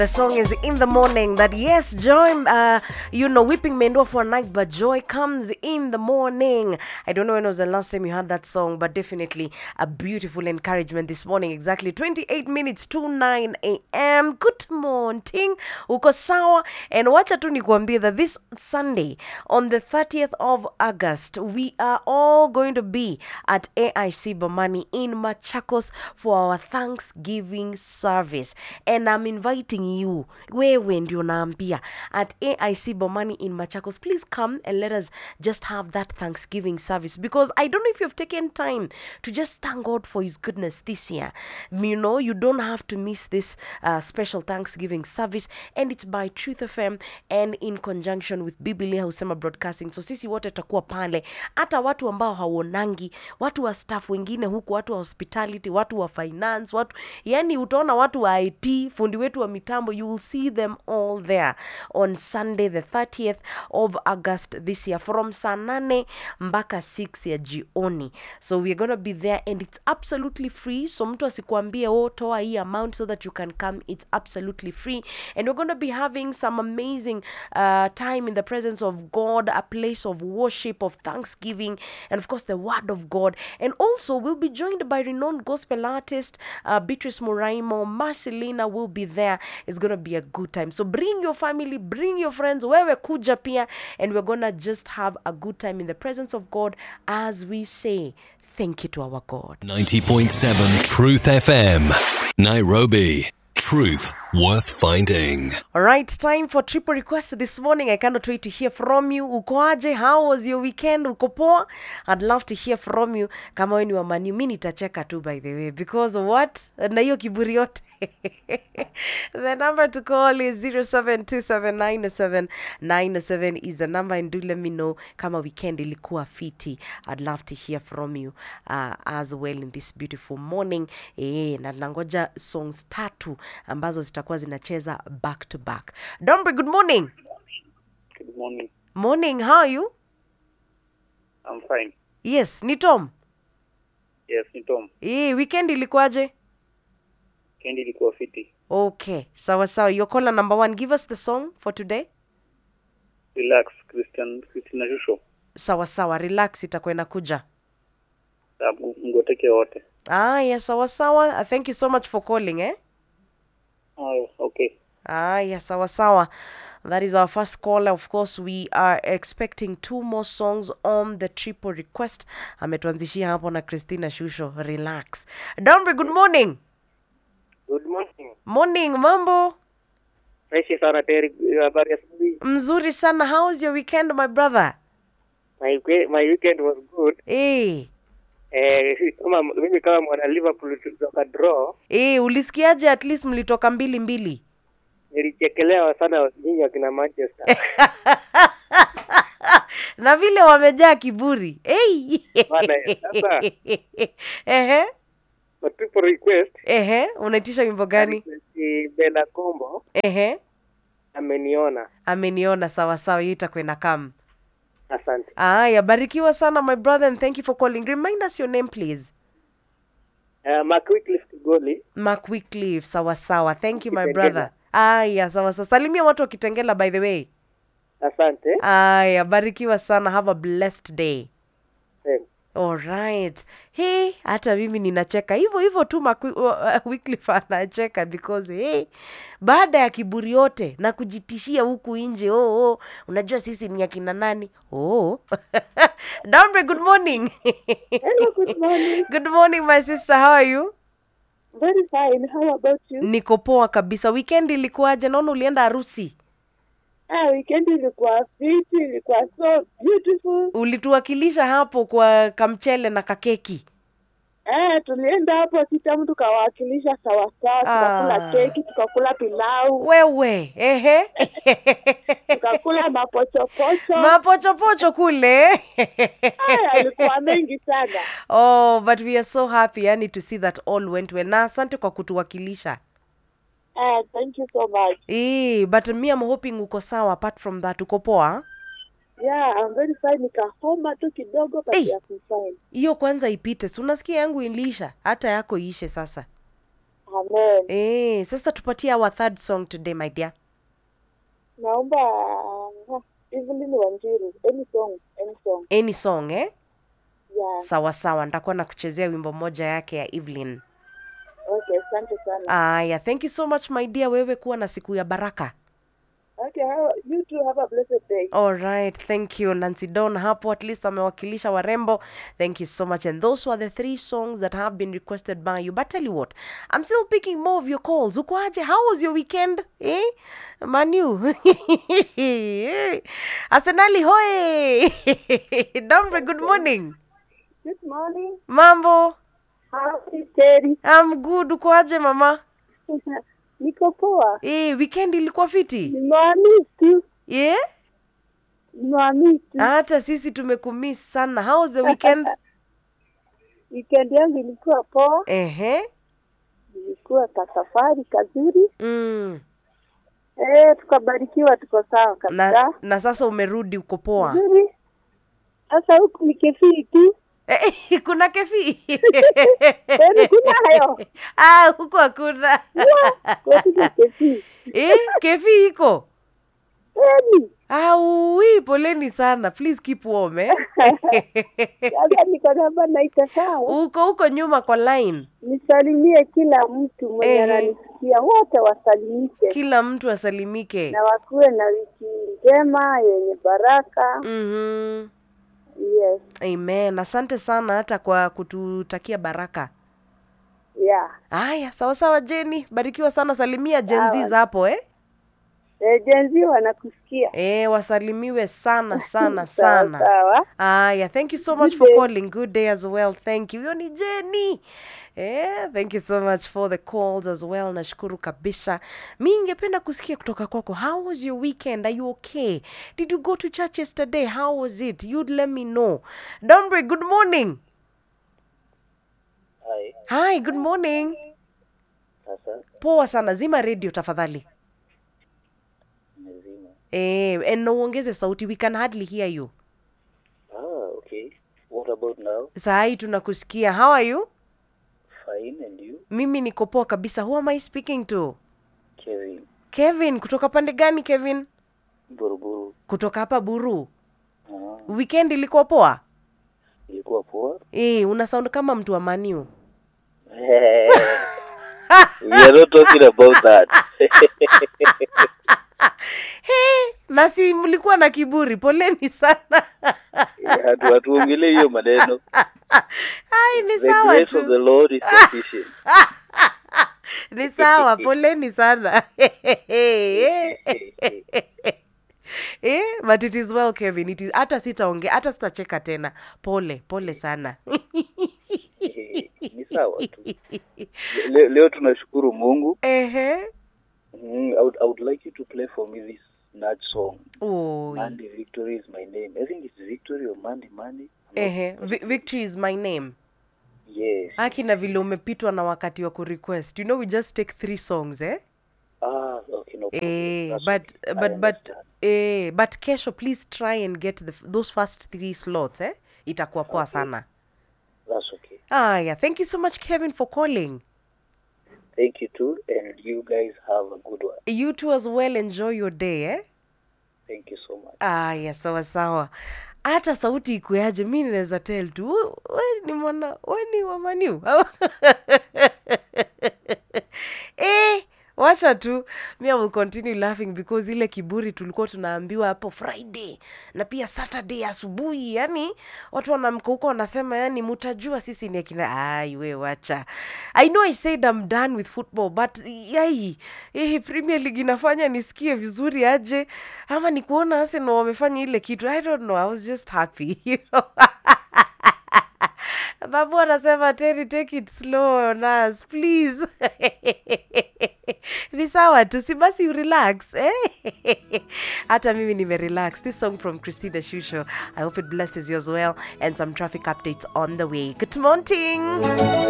The song is in the morning that yes, joy, uh, you know, weeping may endure for a night, but joy comes in the morning. I don't know when was the last time you heard that song, but definitely a beautiful encouragement this morning. Exactly 28 minutes to 9 a.m. Good morning. Uko sawa? And wacha tu nikuambie that this Sunday, on the 30th of August, we are all going to be at AIC Bomani in Machakos for our Thanksgiving service. And I'm inviting you, wewe ndio naambia, at AIC Bomani in Machakos. Please come and let us just have that Thanksgiving service because I don't know if you've taken time to just thank God for His goodness this year. You know, you don't have to miss this uh, special Thanksgiving service, and it's by Truth FM and in conjunction with Biblia Husema Broadcasting. So sisi wote tutakuwa pale, hata watu ambao hauonangi, watu wa staff wengine huku, watu wa hospitality, watu wa finance, watu yani, utaona watu wa IT, fundi wetu wa mitambo, you will see them all there on Sunday the 30th of August this year from saa nane mpaka 6 ya jioni. So we're gonna be there and it's absolutely free. So mtu asikuambie oh, toa hii amount so that you can come. It's absolutely free and we're gonna be having some amazing uh, time in the presence of God, a place of worship, of thanksgiving, and of course the Word of God. And also we'll be joined by renowned gospel artist uh, Beatrice Moraimo. Marcelina will be there. It's gonna be a good time. So bring your family, bring your friends, wewe kuja pia, and we're gonna just have a good time in the presence of God as we say thank you to our God. 90.7 Truth FM. Nairobi. Truth worth finding. All right, time for triple request this morning. I cannot wait to hear from you. Uko aje? How was your weekend? Uko poa? I'd love to hear from you. Kama wewe ni wa Man U, mi nitacheka tu by the way because what? Na hiyo kiburi yote. the number to call is 0727979797 is the number and do let me know kama weekend ilikuwa fiti. I'd love to hear from you uh, as well in this beautiful morning. Eh, na nangoja songs tatu ambazo zitakuwa zinacheza back to back. Dombre, good morning. Good morning. Morning, how are you? I'm fine. Yes, ni Tom. Yes, ni Tom. Eh, weekend ilikuwaje? Kendi ilikuwa fiti. Okay, sawa sawa. Your caller number one, give us the song for today. Relax, Christian Christina Shusho. Sawa sawa, relax itakuwa inakuja. Na m- mgoteke wote. Aya, sawa sawa. Uh, Thank you so much for calling, eh? Oh, okay. Aya, sawa sawa. That is our first caller. Of course, we are expecting two more songs on the triple request. Ametuanzishia hapo na Christina Shusho. Relax. Dombre, good morning. Good morning. Morning, mambo. Fresh sana Terry, habari ya asubuhi. Mzuri sana. How was your weekend, my brother? My we- my weekend was good. Eh. Eh, kama mimi kama mwana Liverpool tulitoka draw, Eh, ulisikiaje at least mlitoka mbili mbili? nilichekelewa sana nyinyi akina Manchester. na vile wamejaa kiburi hey! Bana, sasa. ehe For triple request, ehe unaitisha wimbo gani si Bella Kombo ehe ameniona. ameniona sawa sawa hiyo itakuwa ina kam Asante. aya barikiwa sana my brother and thank you for calling remind us your name please Uh, Mark Wycliffe Kigoli. mark Wycliffe, sawa sawa thank you my Kitengela. brother aya sawa sawa salimia watu wa kitengela by the way Asante. aya barikiwa sana have a blessed day Thanks. Alright. Hey, hata mimi ninacheka hivyo hivyo tu Mark- uh, Wycliffe anacheka because hey, baada ya kiburi yote na kujitishia huku nje oh, oh, unajua sisi ni akina nani oh. Dombre, good morning Hello, good morning. good morning my sister how are you Very fine. How about you? niko poa kabisa weekend ilikuwaje naona ulienda harusi Ah, weekend ilikuwa fiti, ilikuwa so beautiful. ulituwakilisha hapo kwa kamchele na kakeki Eh, tulienda hapo kila mtu kawakilisha sawa sawa, tukakula Ah. keki, tukakula pilau, wewe ehe tukakula mapochopocho. mapochopocho kule Haya, yalikuwa mengi sana. oh but we are so happy yani to see that all went well na asante kwa kutuwakilisha Eh, thank you so much. Eh, but me I'm hoping uko sawa apart from that uko poa Yeah, I'm very fine. Nikahoma tu kidogo but Hey. hey. fine. hiyo kwanza ipite si unasikia yangu iliisha hata yako iishe sasa Amen. Eh, sasa tupatie our third song today my dear. Naomba uh, Evelyn Wanjiru, any song, any song. Any song eh? Yeah. Sawa sawa, nitakuwa na kuchezea wimbo moja yake ya Evelyn. Okay, asante sana. Aya, thank you so much my dear, wewe kuwa na siku ya baraka. Okay, how, you too have a blessed day. All right, thank you Nancy Don hapo at least amewakilisha warembo. Thank you so much. And those were the three songs that have been requested by you. But tell you what, I'm still picking more of your calls. Uko aje? How was your weekend? Eh? Manu. Arsenali hoye. Dombre, good morning. Good morning. Mambo? How is Terry? I'm good. Uko aje mama? Niko poa. Eh, weekend ilikuwa fiti? Nimewamiss tu. Yeah? Nimewamiss tu. Hata sisi tumekumiss sana. How was the weekend? Weekend yangu ilikuwa poa. Ehe. Ilikuwa kasafari kazuri. Mm. Eh, tukabarikiwa tuko sawa na, kabisa. na sasa umerudi uko poa Nzuri. Sasa huku ni kefii tu. Eh, kuna kefi Kwani kuna hayo? ah, huko hakuna Kwetu ni kefii. eh, kefi iko Kwani? aui poleni sana please keep warm eh? Sasa niko namba naita sawa. uko huko nyuma kwa line Nisalimie kila mtu mwenye Ehe. ananisikia, wote wasalimike kila mtu asalimike na wakuwe na wiki njema yenye baraka. mm-hmm. Yes, amen asante sana hata kwa kututakia baraka yeah. haya sawa sawa jeni barikiwa sana salimia jenzis hapo eh? E, jenzi wanakusikia Eh, wasalimiwe sana sana Sawa, sana sawa. Aya, thank you so much Good for day. calling. Good day as well. Thank you. Hiyo ni Jenny. Eh, thank you so much for the calls as well. Nashukuru kabisa. Mi ningependa kusikia kutoka kwako. How was your weekend? Are you okay? Did you go to church yesterday? How was it? You'd let me know. Dombre, good morning. Hai, Hi, good morning. sasa Poa sana. Zima radio tafadhali. nimezima. Eh, and uongeze sauti. We can hardly hear you. Ah, okay. What about now? Saa hii tunakusikia. How are you? Fine, and you? Mimi niko poa kabisa. Who am I speaking to? Kevin, Kevin, kutoka pande gani Kevin? Buruburu. Kutoka hapa Buru. Ah, Weekend ilikuwa poa? ilikuwa poa. Eh, una sound kama mtu wa Maniu. We are not talking about that. Hey, na si mlikuwa na kiburi, poleni sana. Hatu hatuongelee hiyo maneno. Ai, ni The sawa grace of the tu. Lord is sufficient. Ni sawa, poleni sana. Eh, but it is well Kevin. It is hata sitaongea, hata sitacheka tena. Pole, pole sana. Ni sawa tu. Le, leo tunashukuru Mungu. Ehe. Mm, I would, I would like you to play for me this Nudge song. Oh. Mandy Victory is my name. I think it's Victory or Mandy Mandy. Ehe. Vi- Victory is my name. Yes. Aki na vile umepitwa na wakati wa kurequest. You know we just take three songs, eh? Ah, okay, no problem. Eh, That's but okay. I but but understand. eh, but kesho please try and get the, those first three slots, eh? Itakuwa poa sana. That's okay. Ah, yeah. Thank you so much Kevin for calling. Thank you too, and you guys have a good one. You too as well enjoy your day, eh? Thank you so much. Aya, sawa sawa. Hata sauti ikuaje, mi ninaweza tell tu "We- we ni mwana we ni wa Maniu eh, wacha tu mi I will continue laughing because ile kiburi tulikuwa tunaambiwa hapo Friday na pia Saturday asubuhi, yani watu wanamka huko wanasema, yani mutajua sisi ni akina. Ai, we wacha. I know I said I'm done with football but yai eh, Premier League inafanya nisikie vizuri aje, ama ni kuona Arsenal wamefanya ile kitu. I don't know, I was just happy you know babu anasema Terry, take it slow on us please ni sawa tu si basi relax eh? hata mimi nimerelax this song from christina shusho i hope it blesses you as well and some traffic updates on the way good morning